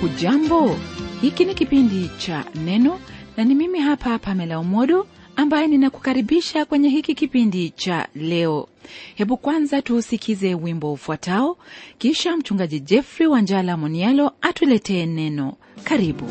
hujambo hiki ni kipindi cha neno na ni mimi hapa pamela umodo ambaye ninakukaribisha kwenye hiki kipindi cha leo hebu kwanza tuusikize wimbo ufuatao kisha mchungaji jeffrey wanjala monialo atuletee neno karibu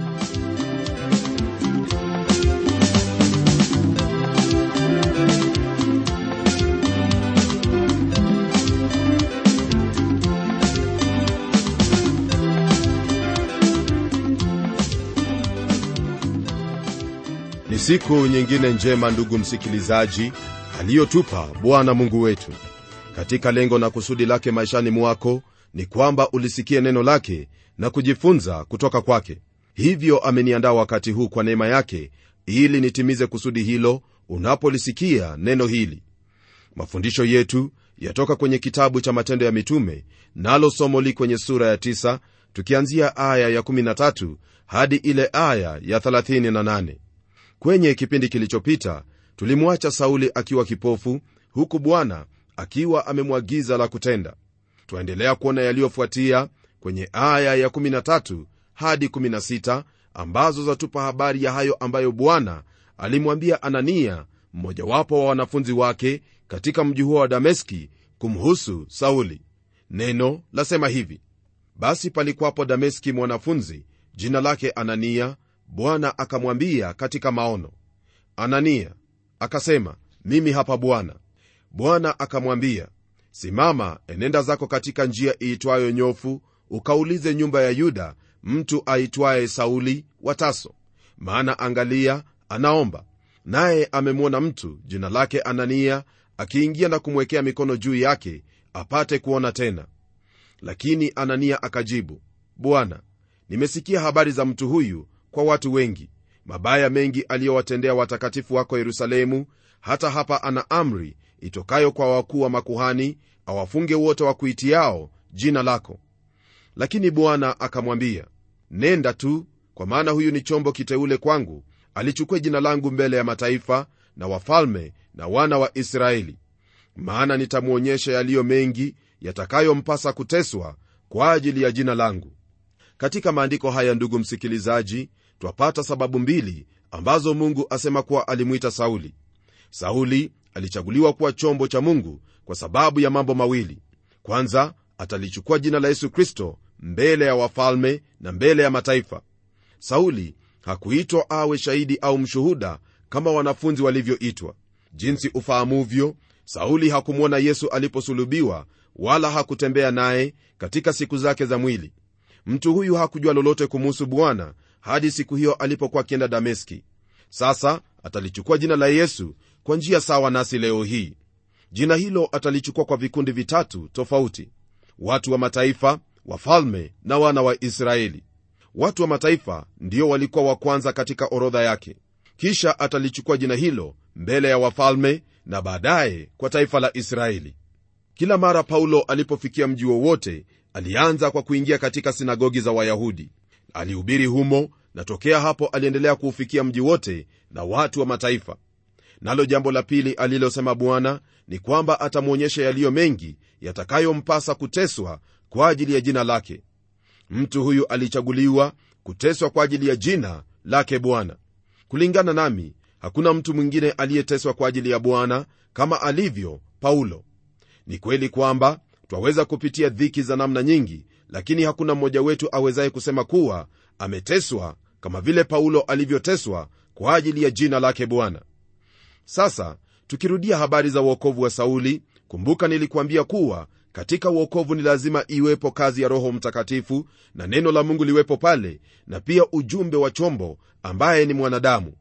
ni siku nyingine njema ndugu msikilizaji aliyotupa bwana mungu wetu katika lengo na kusudi lake maishani mwako ni kwamba ulisikie neno lake na kujifunza kutoka kwake hivyo ameniandaa wakati huu kwa neema yake ili nitimize kusudi hilo unapolisikia neno hili mafundisho yetu yatoka kwenye kitabu cha matendo ya mitume nalo somo li kwenye sura ya 9 tukianzia aya ya 13 hadi ile aya ya 38 kwenye kipindi kilichopita tulimwacha sauli akiwa kipofu huku bwana akiwa amemwagiza la kutenda twaendelea kuona yaliyofuatia kwenye aya ya 13 hadi 16 ambazo zatupa habari ya hayo ambayo bwana alimwambia anania mmojawapo wa wanafunzi wake katika mji huo wa dameski kumhusu sauli neno lasema hivi basi palikwapo dameski mwanafunzi jina lake anania bwana akamwambia katika maono anania akasema mimi hapa bwana bwana akamwambia simama enenda zako katika njia iitwayo nyofu ukaulize nyumba ya yuda mtu aitwaye sauli wa taso maana angalia anaomba naye amemwona mtu jina lake anania akiingia na kumwekea mikono juu yake apate kuona tena lakini anania akajibu bwana nimesikia habari za mtu huyu kwa watu wengi mabaya mengi aliyowatendea watakatifu wako yerusalemu hata hapa ana amri itokayo kwa wakuu wa makuhani awafunge wote wa kuitiao jina lako lakini bwana akamwambia nenda tu kwa maana huyu ni chombo kiteule kwangu alichukue jina langu mbele ya mataifa na wafalme na wana wa israeli maana nitamwonyesha yaliyo mengi yatakayompasa kuteswa kwa ajili ya jina langu katika maandiko haya ndugu msikilizaji twapata sababu mbili ambazo mungu asema kuwa alimwita sauli sauli alichaguliwa kuwa chombo cha mungu kwa sababu ya mambo mawili kwanza atalichukua jina la yesu kristo mbele ya wafalme na mbele ya mataifa sauli hakuitwa awe shahidi au mshuhuda kama wanafunzi walivyoitwa jinsi ufahamuvyo sauli hakumwona yesu aliposulubiwa wala hakutembea naye katika siku zake za mwili mtu huyu hakujua lolote kumuhusu bwana hadi siku hiyo alipokuwa akienda dameski sasa atalichukua jina la yesu kwa njia sawa nasi leo hii jina hilo atalichukua kwa vikundi vitatu tofauti watu wa mataifa wafalme na wana wa israeli watu wa mataifa ndio walikuwa wa kwanza katika orodha yake kisha atalichukua jina hilo mbele ya wafalme na baadaye kwa taifa la israeli kila mara paulo alipofikia mji wowote alianza kwa kuingia katika sinagogi za wayahudi alihubiri humo na tokea hapo aliendelea kuufikia mji wote na watu wa mataifa nalo jambo la pili alilosema bwana ni kwamba atamwonyesha yaliyo mengi yatakayompasa kuteswa kwa ajili ya jina lake mtu huyu alichaguliwa kuteswa kwa ajili ya jina lake bwana kulingana nami hakuna mtu mwingine aliyeteswa kwa ajili ya bwana kama alivyo paulo ni kweli kwamba twaweza kupitia dhiki za namna nyingi lakini hakuna mmoja wetu awezaye kusema kuwa ameteswa kama vile paulo alivyoteswa kwa ajili ya jina lake bwana sasa tukirudia habari za uokovu wa sauli kumbuka nilikuambia kuwa katika uokovu ni lazima iwepo kazi ya roho mtakatifu na neno la mungu liwepo pale na pia ujumbe wa chombo ambaye ni mwanadamu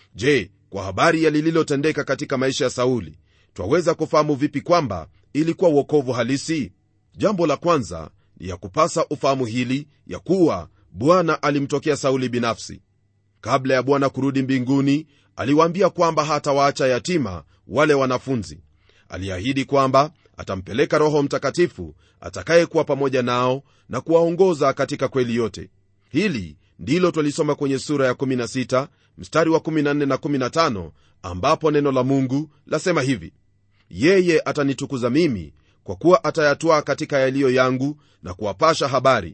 je kwa habari ya lililotendeka katika maisha ya sauli twaweza kufahamu vipi kwamba ilikuwa uokovu halisi jambo la kwanza ni ya kupasa ufahamu hili ya kuwa bwana alimtokea sauli binafsi kabla ya bwana kurudi mbinguni aliwaambia kwamba hatawaacha yatima wale wanafunzi aliahidi kwamba atampeleka roho mtakatifu atakayekuwa pamoja nao na kuwaongoza katika kweli yote hili ndilo twalisoma kwenye sura ya 16 mstari wa 14 na 15 ambapo neno la mungu lasema hivi yeye atanitukuza mimi kwa kuwa atayatwaa katika yaliyo yangu na kuwapasha habari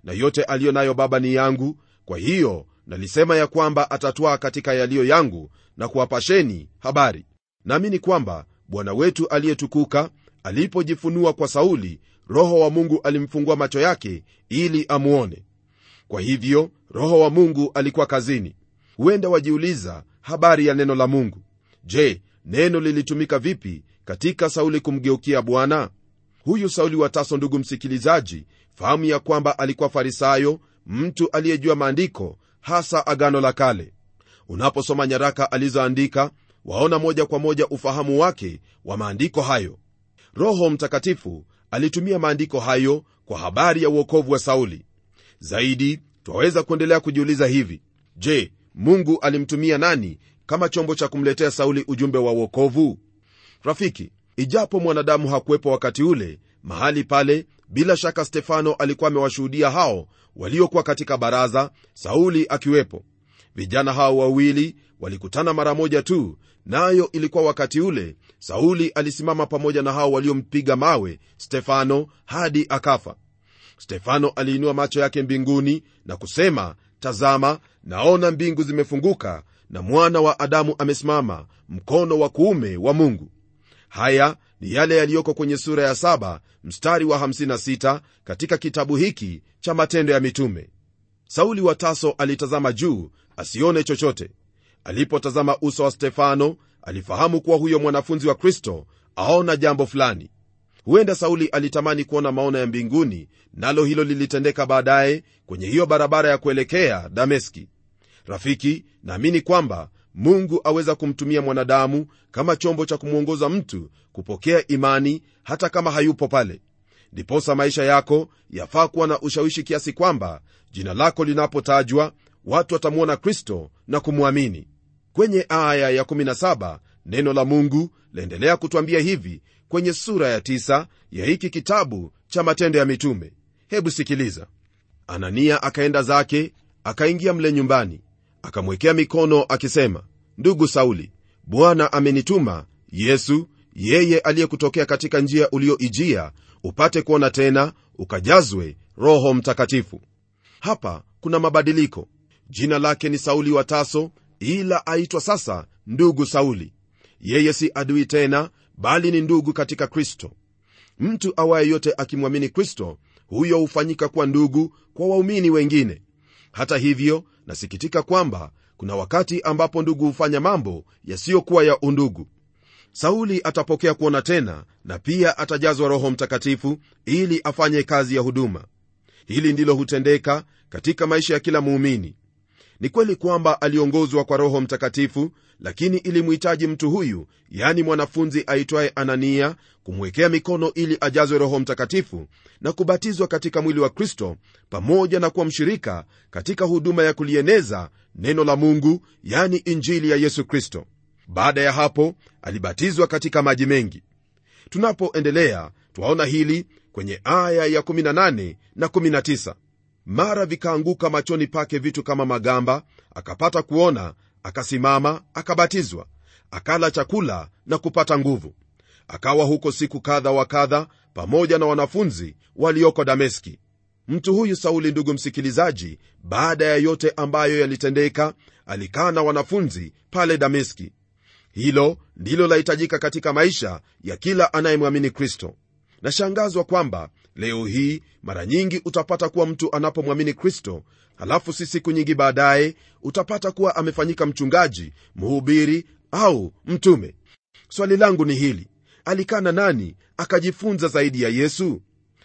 na yote aliyo nayo baba ni yangu kwa hiyo nalisema ya kwamba atatwaa katika yaliyo yangu na kuwapasheni habari naamini kwamba bwana wetu aliyetukuka alipojifunua kwa sauli roho wa mungu alimfungua macho yake ili amuone kwa hivyo roho wa mungu alikuwa kazini huenda wajiuliza habari ya neno la mungu je neno lilitumika vipi katika sauli kumgeukia bwana huyu sauli wa taso ndugu msikilizaji fahamu ya kwamba alikuwa farisayo mtu aliyejua maandiko hasa agano la kale unaposoma nyaraka alizoandika waona moja kwa moja ufahamu wake wa maandiko hayo roho mtakatifu alitumia maandiko hayo kwa habari ya uokovu wa sauli zaidi twaweza kuendelea kujiuliza hivi je mungu alimtumia nani kama chombo cha kumletea sauli ujumbe wa uokovu rafiki ijapo mwanadamu hakuwepo wakati ule mahali pale bila shaka stefano alikuwa amewashuhudia hao waliokuwa katika baraza sauli akiwepo vijana hao wawili walikutana mara moja tu nayo ilikuwa wakati ule sauli alisimama pamoja na hao waliompiga mawe stefano hadi akafa stefano aliinua macho yake mbinguni na kusema tazama naona mbingu zimefunguka na mwana wa adamu amesimama mkono wa kuume wa mungu haya ni yale yaliyoko kwenye sura ya 7 mstari wa 56 katika kitabu hiki cha matendo ya mitume sauli wa taso alitazama juu asione chochote alipotazama uso wa stefano alifahamu kuwa huyo mwanafunzi wa kristo aona jambo fulani huenda sauli alitamani kuona maono ya mbinguni nalo hilo lilitendeka baadaye kwenye hiyo barabara ya kuelekea dameski rafiki naamini kwamba mungu aweza kumtumia mwanadamu kama chombo cha kumwongoza mtu kupokea imani hata kama hayupo pale ndiposa maisha yako yafaa kuwa na ushawishi kiasi kwamba jina lako linapotajwa watu watamwona kristo na kumwamini kwenye aya ya17 neno la mungu laendelea kutwambia hivi kwenye sura ya 9 ya hiki kitabu cha matendo ya mitume hebu sikiliza anania akaenda zake akaingia mle nyumbani akamwekea mikono akisema ndugu sauli bwana amenituma yesu yeye aliyekutokea katika njia ulioijia upate kuona tena ukajazwe roho mtakatifu hapa kuna mabadiliko jina lake ni sauli wa taso ila aitwa sasa ndugu sauli yeye si adui tena bali ni ndugu katika kristo mtu awaye yote akimwamini kristo huyo hufanyika kuwa ndugu kwa waumini wengine hata hivyo nasikitika kwamba kuna wakati ambapo ndugu hufanya mambo yasiyokuwa ya undugu sauli atapokea kuona tena na pia atajazwa roho mtakatifu ili afanye kazi ya huduma hili ndilo hutendeka katika maisha ya kila muumini ni kweli kwamba aliongozwa kwa roho mtakatifu lakini ilimhitaji mtu huyu yani mwanafunzi aitwaye anania kumwekea mikono ili ajazwe roho mtakatifu na kubatizwa katika mwili wa kristo pamoja na kuwa mshirika katika huduma ya kulieneza neno la mungu yani injili ya yesu kristo baada ya hapo alibatizwa katika maji mengi tunapoendelea twaona hili kwenye aya ya 18 na 19 mara vikaanguka machoni pake vitu kama magamba akapata kuona akasimama akabatizwa akala chakula na kupata nguvu akawa huko siku kadha wa kadha pamoja na wanafunzi walioko dameski mtu huyu sauli ndugu msikilizaji baada ya yote ambayo yalitendeka alikaa na wanafunzi pale dameski hilo ndilo lahitajika katika maisha ya kila anayemwamini kristo nashangazwa kwamba leo hii mara nyingi utapata kuwa mtu anapomwamini kristo halafu si siku nyingi baadaye utapata kuwa amefanyika mchungaji mhubiri au mtume swali langu ni hili alikaa na nani akajifunza zaidi ya yesu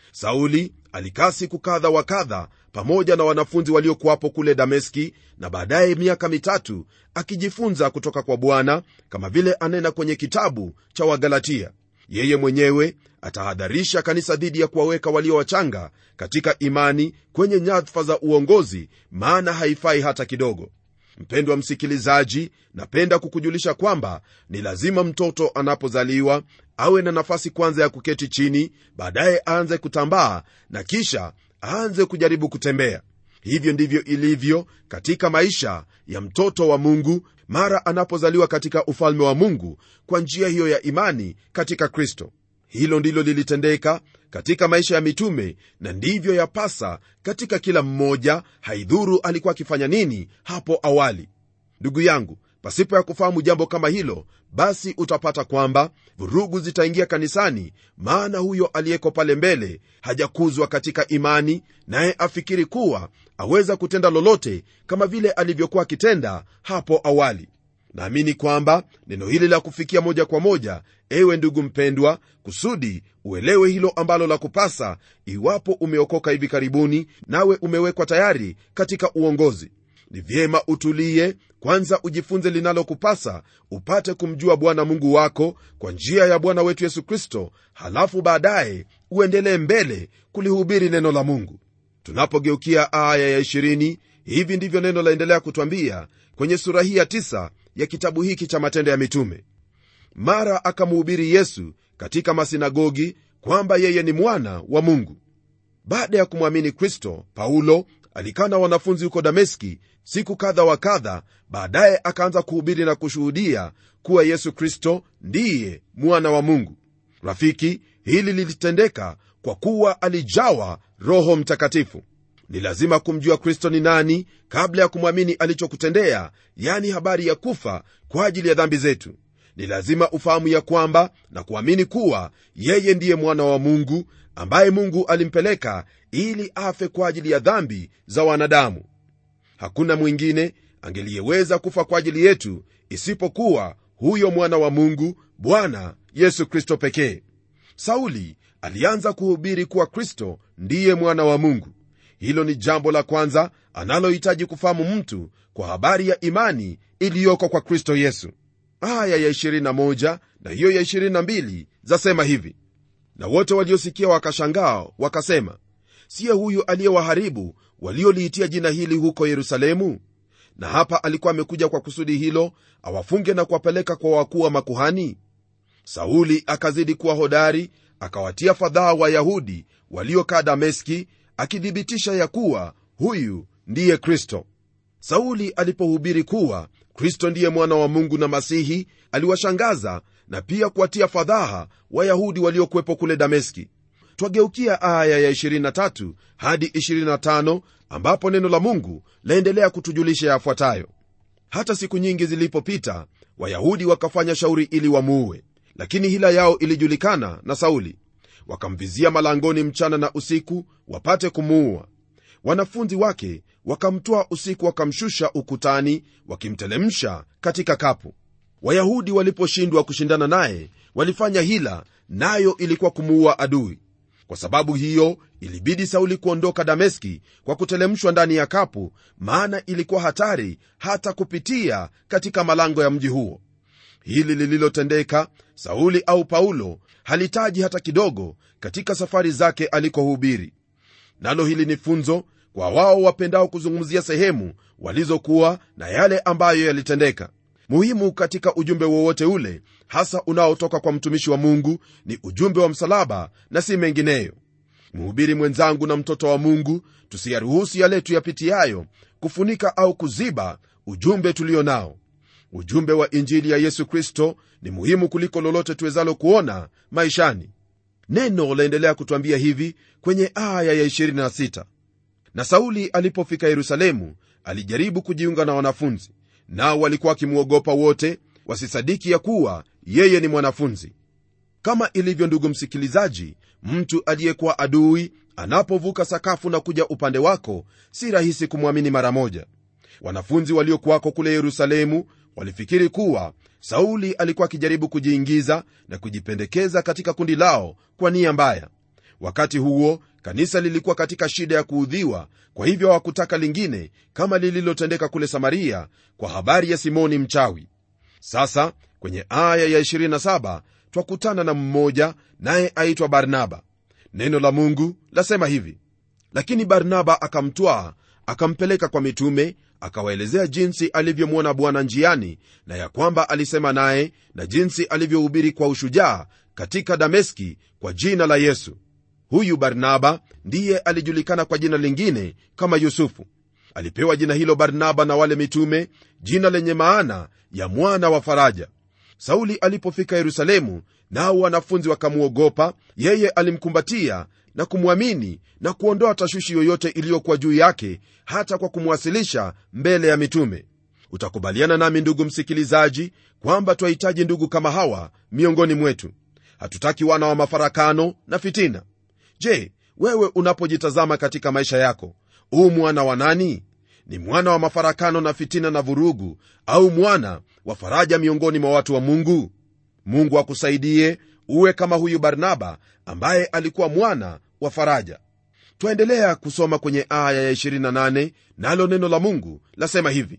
sauli alikaa siku kadha wa kadha pamoja na wanafunzi waliokuwapo kule dameski na baadaye miaka mitatu akijifunza kutoka kwa bwana kama vile anena kwenye kitabu cha wagalatia yeye mwenyewe atahadharisha kanisa dhidi ya kuwaweka walio wachanga katika imani kwenye nyadhifa za uongozi maana haifai hata kidogo mpendwa msikilizaji napenda kukujulisha kwamba ni lazima mtoto anapozaliwa awe na nafasi kwanza ya kuketi chini baadaye aanze kutambaa na kisha aanze kujaribu kutembea hivyo ndivyo ilivyo katika maisha ya mtoto wa mungu mara anapozaliwa katika ufalme wa mungu kwa njia hiyo ya imani katika kristo hilo ndilo lilitendeka katika maisha ya mitume na ndivyo yapasa katika kila mmoja haidhuru alikuwa akifanya nini hapo awali ndugu yangu pasipo ya kufahamu jambo kama hilo basi utapata kwamba vurugu zitaingia kanisani maana huyo aliyeko pale mbele hajakuzwa katika imani naye afikiri kuwa aweza kutenda lolote kama vile alivyokuwa akitenda hapo awali naamini kwamba neno hili la kufikia moja kwa moja ewe ndugu mpendwa kusudi uelewe hilo ambalo la kupasa iwapo umeokoka hivi karibuni nawe umewekwa tayari katika uongozi ni vyema utulie kwanza ujifunze linalokupasa upate kumjua bwana mungu wako kwa njia ya bwana wetu yesu kristo halafu baadaye uendelee mbele kulihubiri neno la mungu tunapogeukia aya ya 20 hivi ndivyo neno laendelea kutwambia kwenye sura hii ya 9 ya kitabu hiki cha matendo ya mitume mara akamuhubiri yesu katika masinagogi kwamba yeye ni mwana wa mungu baada ya kumwamini kristo paulo alikaa na wanafunzi huko dameski siku kadha wa kadha baadaye akaanza kuhubiri na kushuhudia kuwa yesu kristo ndiye mwana wa mungu rafiki hili lilitendeka kwa kuwa alijawa roho mtakatifu ni lazima kumjua kristo ni nani kabla ya kumwamini alichokutendea yani habari ya kufa kwa ajili ya dhambi zetu ni lazima ufahamu ya kwamba na kuamini kuwa yeye ndiye mwana wa mungu ambaye mungu alimpeleka ili afe kwa ajili ya dhambi za wanadamu hakuna mwingine angeliyeweza kufa kwa ajili yetu isipokuwa huyo mwana wa mungu bwana yesu kristo pekee sauli alianza kuhubiri kuwa kristo ndiye mwana wa mungu hilo ni jambo la kwanza analohitaji kufahamu mtu kwa habari ya imani iliyoko kwa kristo yesu aya ya 21 na hiyo ya 22 zasema hivi na wote waliosikia wakashangaa wakasema siye huyu aliyewaharibu walioliitia jina hili huko yerusalemu na hapa alikuwa amekuja kwa kusudi hilo awafunge na kuwapeleka kwa wakuu wa makuhani sauli akazidi kuwa hodari akawatia fadhaa wayahudi waliokaa dameski akithibitisha ya kuwa huyu ndiye kristo sauli alipohubiri kuwa kristo ndiye mwana wa mungu na masihi aliwashangaza na pia kuwatia fadhaha wayahudi waliokuwepo kule dameski twageukia aya ya 23 hadi 25 ambapo neno la mungu laendelea kutujulisha yafuatayo hata siku nyingi zilipopita wayahudi wakafanya shauri ili wamuue lakini hila yao ilijulikana na sauli wakamvizia malangoni mchana na usiku wapate kumuua wanafunzi wake wakamtwaa usiku wakamshusha ukutani wakimtelemsha katika kapu wayahudi waliposhindwa kushindana naye walifanya hila nayo ilikuwa kumuua adui kwa sababu hiyo ilibidi sauli kuondoka dameski kwa kutelemshwa ndani ya kapu maana ilikuwa hatari hata kupitia katika malango ya mji huo hili lililotendeka sauli au paulo halitaji hata kidogo katika safari zake alikohubiri nalo hili ni funzo kwa wao wapendao kuzungumzia sehemu walizokuwa na yale ambayo yalitendeka muhimu katika ujumbe wowote ule hasa unaotoka kwa mtumishi wa mungu ni ujumbe wa msalaba na si mengineyo mhubiri mwenzangu na mtoto wa mungu tusiyaruhusu yale tuyapitiayo kufunika au kuziba ujumbe tulio nao ujumbe wa injili ya yesu kristo ni muhimu kuliko lolote tuwezalo kuona maishani neno laendelea kutwambia hivi kwenye aya ya 26 na sauli alipofika yerusalemu alijaribu kujiunga na wanafunzi nao walikuwa wakimwogopa wote wasisadiki ya kuwa yeye ni mwanafunzi kama ilivyo ndugu msikilizaji mtu aliyekuwa adui anapovuka sakafu na kuja upande wako si rahisi kumwamini mara moja wanafunzi waliokuwako kule yerusalemu walifikiri kuwa sauli alikuwa akijaribu kujiingiza na kujipendekeza katika kundi lao kwa nia mbaya wakati huo kanisa lilikuwa katika shida ya kuudhiwa kwa hivyo hawakutaka lingine kama lililotendeka kule samaria kwa habari ya simoni mchawi sasa kwenye aya ya 27 twakutana na mmoja naye aitwa barnaba neno la mungu lasema hivi lakini barnaba akamtwaa akampeleka kwa mitume akawaelezea jinsi alivyomwona bwana njiani na ya kwamba alisema naye na jinsi alivyohubiri kwa ushujaa katika dameski kwa jina la yesu huyu barnaba ndiye alijulikana kwa jina lingine kama yusufu alipewa jina hilo barnaba na wale mitume jina lenye maana ya mwana wa faraja sauli alipofika yerusalemu nao wanafunzi wakamwogopa yeye alimkumbatia na kumwamini na kuondoa tashwishi yoyote iliyokuwa juu yake hata kwa kumwasilisha mbele ya mitume utakubaliana nami ndugu msikilizaji kwamba twahitaji ndugu kama hawa miongoni mwetu hatutaki wana wa mafarakano na fitina je wewe unapojitazama katika maisha yako huu mwana wa nani ni mwana wa mafarakano na fitina na vurugu au mwana wa faraja miongoni mwa watu wa mungu mungu akusaidie uwe kama huyu barnaba ambaye alikuwa mwana wa faraja twaendelea kusoma kwenye aya ya 28 nalo neno la mungu lasema hivi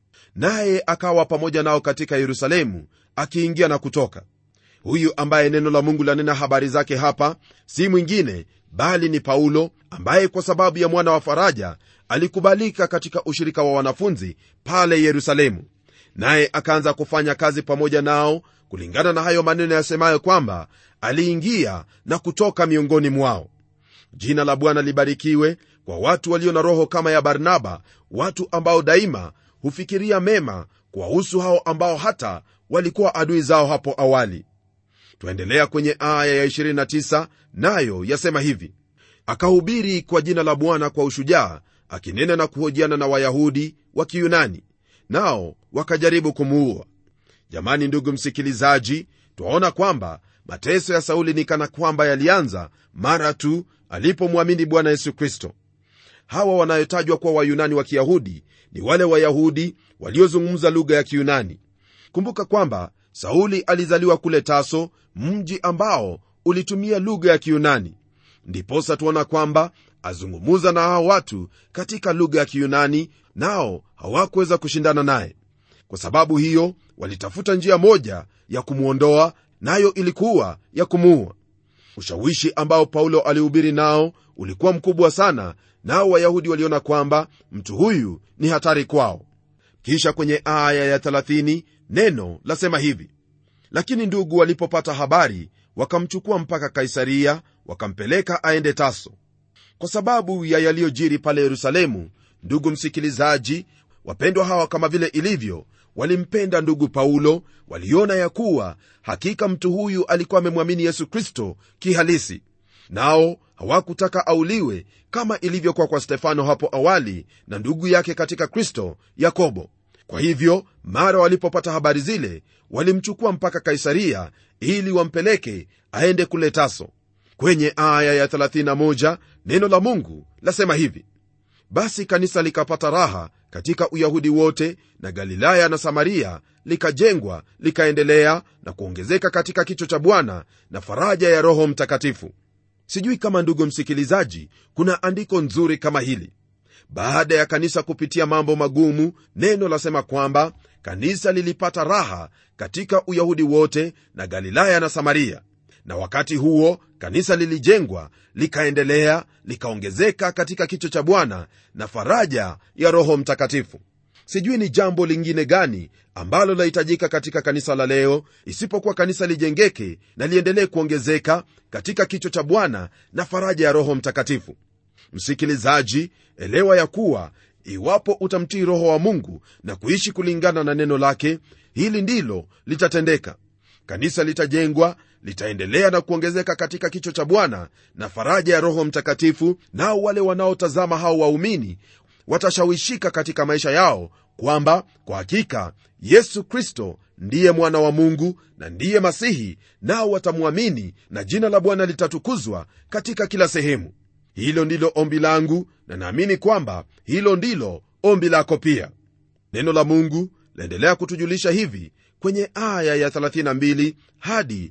naye akawa pamoja nao katika yerusalemu akiingia na kutoka huyu ambaye neno la mungu lanena habari zake hapa si mwingine bali ni paulo ambaye kwa sababu ya mwana wa faraja alikubalika katika ushirika wa wanafunzi pale yerusalemu naye akaanza kufanya kazi pamoja nao kulingana na hayo maneno yasemayo kwamba aliingia na kutoka miongoni mwao jina la bwana libarikiwe kwa watu walio na roho kama ya barnaba watu ambao daima hufikiria mema kuwahusu hao ambao hata walikuwa adui zao hapo awali twaendelea kwenye aya ya 29 nayo yasema hivi akahubiri kwa jina la bwana kwa ushujaa akinena na kuhojiana na wayahudi wa kiyunani nao wakajaribu kumuua jamani ndugu msikilizaji twaona kwamba mateso ya sauli ni kana kwamba yalianza mara tu alipomwamini bwana yesu kristo hawa wanayotajwa kuwa wayunani wa kiyahudi ni wale wayahudi waliozungumza lugha ya kiyunani kumbuka kwamba sauli alizaliwa kule taso mji ambao ulitumia lugha ya kiyunani ndiposa tuona kwamba azungumuza na hao watu katika lugha ya kiyunani nao hawakuweza kushindana naye kwa sababu hiyo walitafuta njia moja ya kumwondoa nayo ilikuwa ya kumuua ushawishi ambao paulo alihubiri nao ulikuwa mkubwa sana nao wayahudi waliona kwamba mtu huyu ni hatari kwao kisha kwenye aya ya 30 neno lasema hivi lakini ndugu walipopata habari wakamchukua mpaka kaisaria wakampeleka aende taso kwa sababu ya yaliyojiri pale yerusalemu ndugu msikilizaji wapendwa hawa kama vile ilivyo walimpenda ndugu paulo waliona ya kuwa hakika mtu huyu alikuwa amemwamini yesu kristo kihalisi nao hawakutaka auliwe kama ilivyokuwa kwa stefano hapo awali na ndugu yake katika kristo yakobo kwa hivyo mara walipopata habari zile walimchukua mpaka kaisaria ili wampeleke aende kule taso kwenye aya ya 31 neno la mungu lasema hivi basi kanisa likapata raha katika uyahudi wote na galilaya na samaria likajengwa likaendelea na kuongezeka katika kicho cha bwana na faraja ya roho mtakatifu sijui kama ndugu msikilizaji kuna andiko nzuri kama hili baada ya kanisa kupitia mambo magumu neno lasema kwamba kanisa lilipata raha katika uyahudi wote na galilaya na samaria na wakati huo kanisa lilijengwa likaendelea likaongezeka katika kicho cha bwana na faraja ya roho mtakatifu sijui ni jambo lingine gani ambalo lahitajika katika kanisa la leo isipokuwa kanisa lijengeke na liendelee kuongezeka katika kicho cha bwana na faraja ya roho mtakatifu msikilizaji elewa ya kuwa iwapo utamtii roho wa mungu na kuishi kulingana na neno lake hili ndilo litatendeka kanisa litajengwa litaendelea na kuongezeka katika kicho cha bwana na faraja ya roho mtakatifu nao wale wanaotazama hao waumini watashawishika katika maisha yao kwamba kwa hakika yesu kristo ndiye mwana wa mungu na ndiye masihi nao watamwamini na jina la bwana litatukuzwa katika kila sehemu hilo ndilo ombi langu na naamini kwamba hilo ndilo ombi lako pia neno la mungu laendelea kutujulisha hivi kwenye aya ya 32 hadi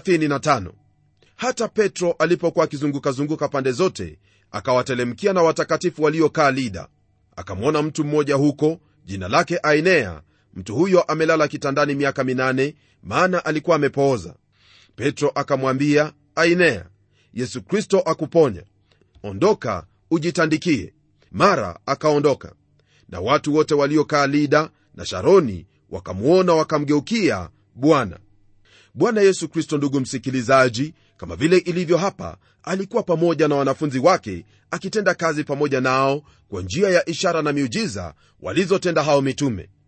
35 hata petro alipokuwa akizungukazunguka pande zote akawatelemkia na watakatifu waliokaa lida akamwona mtu mmoja huko jina lake ainea mtu huyo amelala kitandani miaka minane maana alikuwa amepooza petro akamwambia ainea yesu kristo akuponya ondoka ujitandikie mara akaondoka na watu wote waliokaa lida na sharoni wakamwona wakamgeukia bwana bwana yesu kristo ndugu msikilizaji kama vile ilivyo hapa alikuwa pamoja na wanafunzi wake akitenda kazi pamoja nao kwa njia ya ishara na miujiza walizotenda hao mitume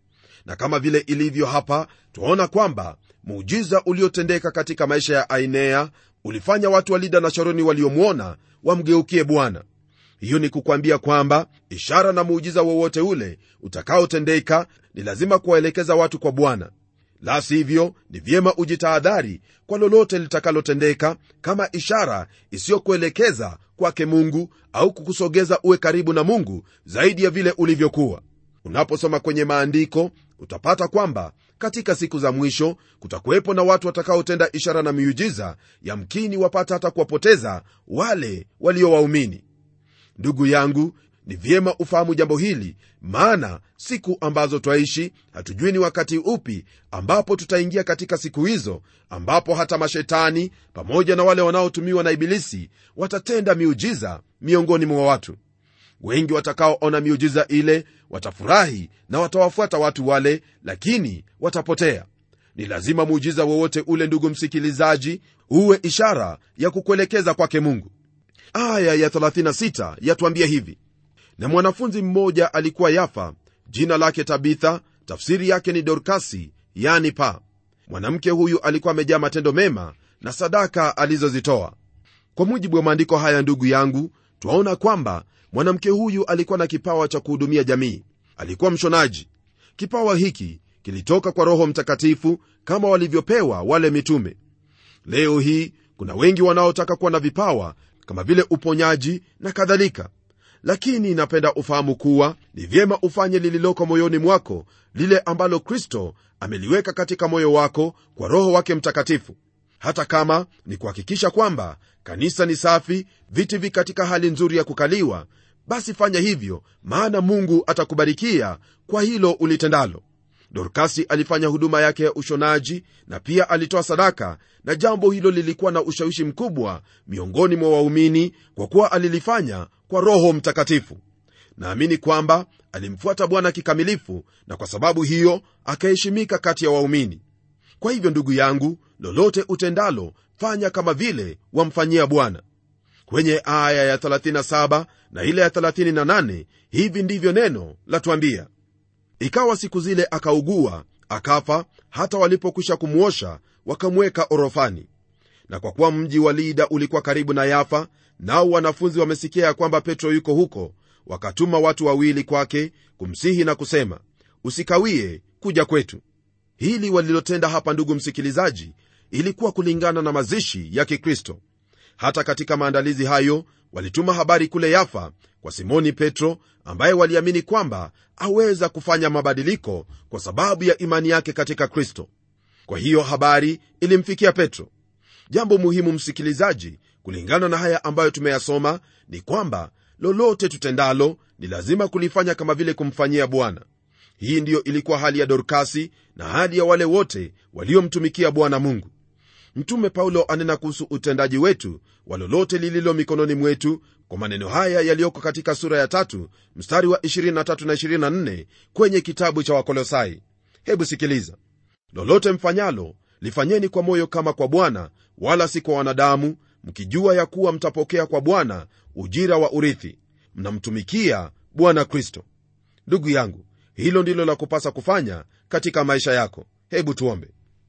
na kama vile ilivyo hapa twaona kwamba muujiza uliotendeka katika maisha ya ainea ulifanya watu wa lida na sharoni waliomwona wamgeukie bwana hiyo ni kukwambia kwamba ishara na muujiza wowote ule utakaotendeka ni lazima kuwaelekeza watu kwa bwana la sivyo ni vyema ujitahadhari kwa lolote litakalotendeka kama ishara isiyokuelekeza kwake mungu au kukusogeza uwe karibu na mungu zaidi ya vile ulivyokuwa unaposoma kwenye maandiko utapata kwamba katika siku za mwisho kutakuwepo na watu watakaotenda ishara na miujiza yamkini wapata hata kuwapoteza wale waliowaumini ndugu yangu ni vyema ufahamu jambo hili maana siku ambazo twaishi hatujui ni wakati upi ambapo tutaingia katika siku hizo ambapo hata mashetani pamoja na wale wanaotumiwa na ibilisi watatenda miujiza miongoni mwa watu wengi watakaoona miujiza ile watafurahi na watawafuata watu wale lakini watapotea ni lazima muujiza wowote ule ndugu msikilizaji uwe ishara ya kukuelekeza kwake mungu aya ya 36 yatuambia hivi na mwanafunzi mmoja alikuwa yafa jina lake tabitha tafsiri yake ni dorkasi yani pa mwanamke huyu alikuwa amejaa matendo mema na sadaka alizozitoa kwa mujibu wa maandiko haya ndugu yangu twaona kwamba mwanamke huyu alikuwa na kipawa cha kuhudumia jamii alikuwa mshonaji kipawa hiki kilitoka kwa roho mtakatifu kama walivyopewa wale mitume leo hii kuna wengi wanaotaka kuwa na vipawa kama vile uponyaji na kadhalika lakini napenda ufahamu kuwa ni vyema ufanye lililoko moyoni mwako lile ambalo kristo ameliweka katika moyo wako kwa roho wake mtakatifu hata kama ni kuhakikisha kwamba kanisa ni safi viti vi katika hali nzuri ya kukaliwa basi fanya hivyo maana mungu atakubarikia kwa hilo ulitendalo dorkasi alifanya huduma yake ya ushonaji na pia alitoa sadaka na jambo hilo lilikuwa na ushawishi mkubwa miongoni mwa waumini kwa kuwa alilifanya kwa roho mtakatifu naamini kwamba alimfuata bwana kikamilifu na kwa sababu hiyo akaheshimika kati ya waumini kwa hivyo ndugu yangu lolote utendalo fanya kama vile wamfanyia bwana kwenye aya ya 37 na ile ya 38 hivi ndivyo neno latuambia ikawa siku zile akaugua akafa hata walipokwisha kumwosha wakamweka orofani na kwa kuwa mji wa lida ulikuwa karibu na yafa nao wanafunzi wamesikia ya kwamba petro yuko huko wakatuma watu wawili kwake kumsihi na kusema usikawie kuja kwetu hili walilotenda hapa ndugu msikilizaji ilikuwa kulingana na mazishi ya kikristo hata katika maandalizi hayo walituma habari kule yafa kwa simoni petro ambaye waliamini kwamba aweza kufanya mabadiliko kwa sababu ya imani yake katika kristo kwa hiyo habari ilimfikia petro jambo muhimu msikilizaji kulingana na haya ambayo tumeyasoma ni kwamba lolote tutendalo ni lazima kulifanya kama vile kumfanyia bwana hii ndiyo ilikuwa hali ya dorkasi na hali ya wale wote waliomtumikia bwana mungu mtume paulo anena kuhusu utendaji wetu wa lolote lililo mikononi mwetu kwa maneno haya yaliyoko katika sura ya tatu mstari wa 23 na 24 kwenye kitabu cha wakolosai hebu sikiliza lolote mfanyalo lifanyeni kwa moyo kama kwa bwana wala si kwa wanadamu mkijua ya kuwa mtapokea kwa bwana ujira wa urithi mnamtumikia bwana kristo ndugu yangu hilo ndilo la kupasa kufanya katika maisha yako hebu tuombe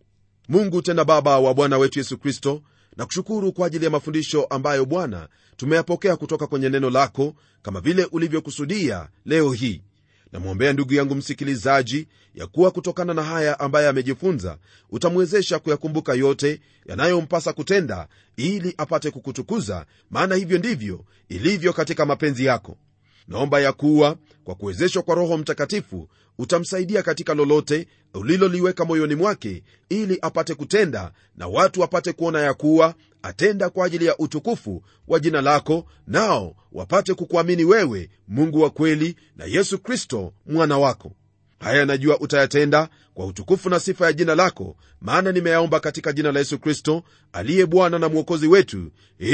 mungu tena baba wa bwana wetu yesu kristo na kushukuru kwa ajili ya mafundisho ambayo bwana tumeyapokea kutoka kwenye neno lako kama vile ulivyokusudia leo hii namwombea ndugu yangu msikilizaji ya kuwa kutokana na haya ambaye amejifunza utamwezesha kuyakumbuka yote yanayompasa kutenda ili apate kukutukuza maana hivyo ndivyo ilivyo katika mapenzi yako naomba ya kuwa kwa kuwezeshwa kwa roho mtakatifu utamsaidia katika lolote uliloliweka moyoni mwake ili apate kutenda na watu wapate kuona ya kuwa atenda kwa ajili ya utukufu wa jina lako nao wapate kukuamini wewe mungu wa kweli na yesu kristo mwana wako haya najua utayatenda kwa utukufu na sifa ya jina lako maana nimeyaomba katika jina la yesu kristo aliye bwana na mwokozi wetu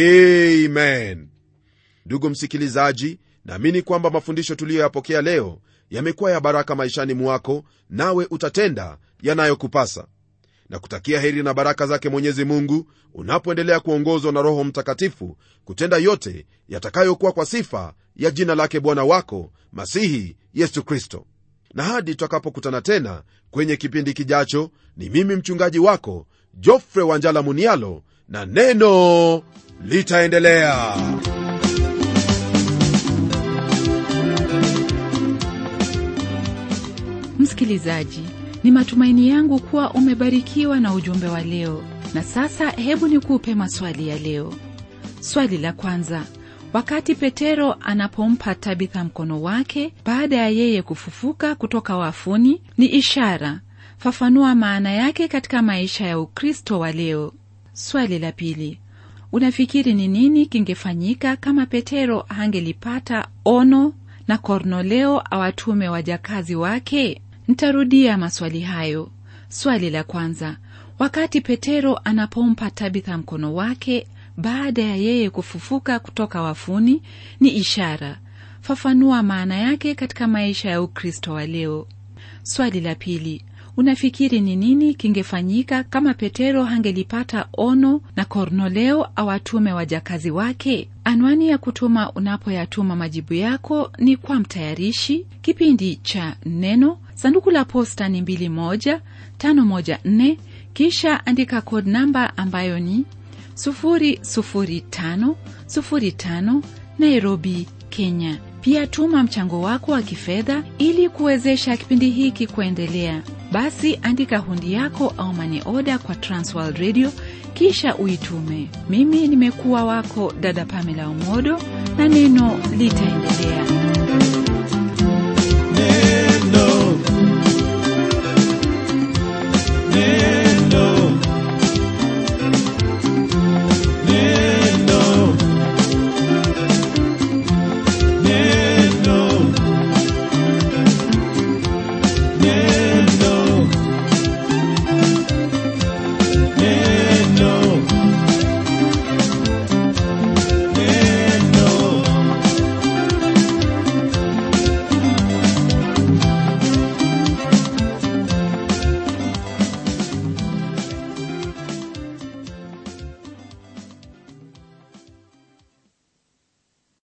amen ndugu msikilizaji naamini kwamba mafundisho tuliyoyapokea leo yamekuwa ya baraka maishani mwako nawe utatenda yanayokupasa na kutakia heri na baraka zake mwenyezi mungu unapoendelea kuongozwa na roho mtakatifu kutenda yote yatakayokuwa kwa sifa ya jina lake bwana wako masihi yesu kristo na hadi tutakapokutana tena kwenye kipindi kijacho ni mimi mchungaji wako jofre wanjala munialo na neno litaendelea msikilizaji ni matumaini yangu kuwa umebarikiwa na ujumbe wa leo na sasa hebu nikupe maswali ya leo swali la kwanza wakati petero anapompa tabitha mkono wake baada ya yeye kufufuka kutoka wafuni ni ishara fafanua maana yake katika maisha ya ukristo wa leo swali la pili unafikiri ni nini kingefanyika kama petero hangelipata ono na kornoleo awatume wajakazi wake ntarudia maswali hayo swali la kwanza wakati petero anapompa tabitha mkono wake baada ya yeye kufufuka kutoka wafuni ni ishara fafanua maana yake katika maisha ya ukristo wa leo swali la pili unafikiri ni nini kingefanyika kama petero hangelipata ono na kornoleo awatume wajakazi wake anwani ya kutuma unapoyatuma majibu yako ni kwa mtayarishi kipindi cha neno sanduku la posta ni 2154 kisha andika kod namba ambayo ni 00505 nairobi kenya pia tuma mchango wako wa kifedha ili kuwezesha kipindi hiki kuendelea basi andika hundi yako au mani oda kwa transworld radio kisha uitume mimi nimekuwa wako dada pamela umodo na neno litaendelea